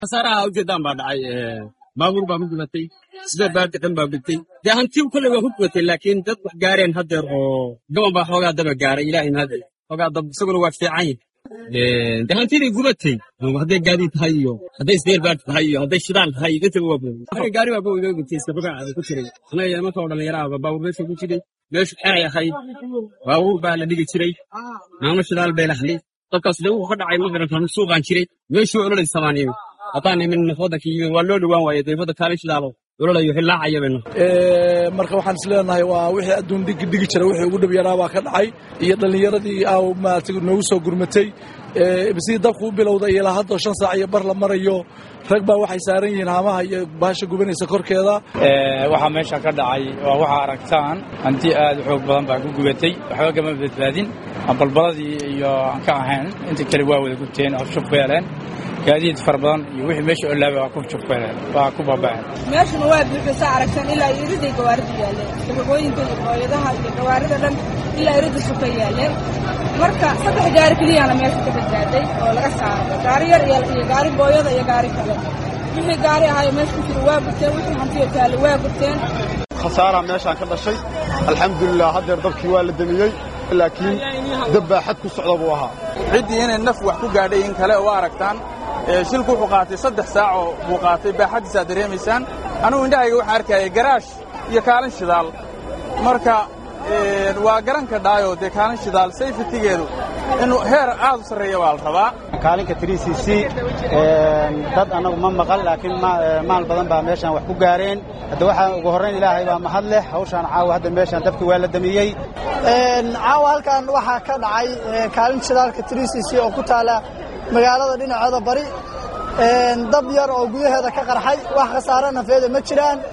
khasaaraha ujeedaan baa dhacay baabuur baa ku gubatay sida baarka dhan baa gubtay dee hantii kolley waa ku gubatay laakiin dad wax gaareen haddeer oo gaban baa xoogaa daba gaaray ilaahay mahad xoogaa dab isaguna waa fiican yahay dee hantidii gubatay hadday gaadiid tahay iyo hadday isdeer baad tahay iyo hadday shidaal tahay intaba waa gubay gaari waa gubay gubtay iskabagaa ku jiray anaga imanka oo dhallinyaraha baabuur meesha ku jiray meeshu xeray ahayd baabuur baa la dhigi jiray maamo shidaal bay lahayd dadkaas dee wuxuu ka dhacay magarankan suuqaan jiray meeshuu ololaysabaan yimi haddaan imin wadankii yimi waa loo dhowaan waaye dee wadda kaale shidaalo ololayo hilaacaya bayno marka waxaan is leenahay waa wixii adduun dhigi dhigi jira wixii ugu dhib yaraa baa ka dhacay iyo dhallinyaradii aa maaragtay noogu soo gurmatay sidii dabku u bilowday ilaa hadda shan saac iyo bar la marayo rag baa waxay saaran yihiin haamaha iyo baasha gubanaysa korkeeda waxaa meesha ka dhacay waa waxaa aragtaan hanti aad u xoog badan baa ku gubatay waxba kama badbaadin balbaladii iyo aan ka ahayn inta kale waa wada gubteen oo shub ku heleen gaadiid fara badan iyo wixii meesha olaaba waa ku shub ku heleen waa ku baaba'een meeshuna waa buuxisa aragtaan ilaa iriday gawaarida yaaleen sababooyinka iyo hooyadaha iyo gawaarida dhan ilaa irida suka yaaleen marka saddex gaari keliyaana meesha ka badbaaday oo laga saaro gaari yar iyo gaari booyada iyo gaari kale wixii gaari ahaayo meesha ku jira waa gubteen wixii hantiyo taale waa gubteen khasaaraa meeshaan ka dhashay alxamdulilah haddeer dabkii waa la demiyey laakiin dab baa xad ku socda buu ahaa ciddii inay naf wax ku gaadhay in kale oo aragtaan shilku wuxuu qaatay saddex saac oo buu qaatay baaxaddiisaad dareemaysaan anugu indhahayga waxaan arkayay garaash iyo kaalin shidaal marka waa garanka dhaayo dee kaalin shidaal sayfitigeedu in heer aad u sarreeya waa la rabaa kaalinka trcc dad annagu ma maqal laakiin maal badan baa meeshaan wax ku gaareen hadda waxaa ugu horrayn ilaahay baa mahad leh hawshaan caawa hadda meeshaan dabki waa la damiyey caawa halkan waxaa ka dhacay kaalin shidaalka trcc oo ku taala magaalada dhinaceeda bari dab yar oo gudaheeda ka qarxay wax khasaare nafeeda ma jiraan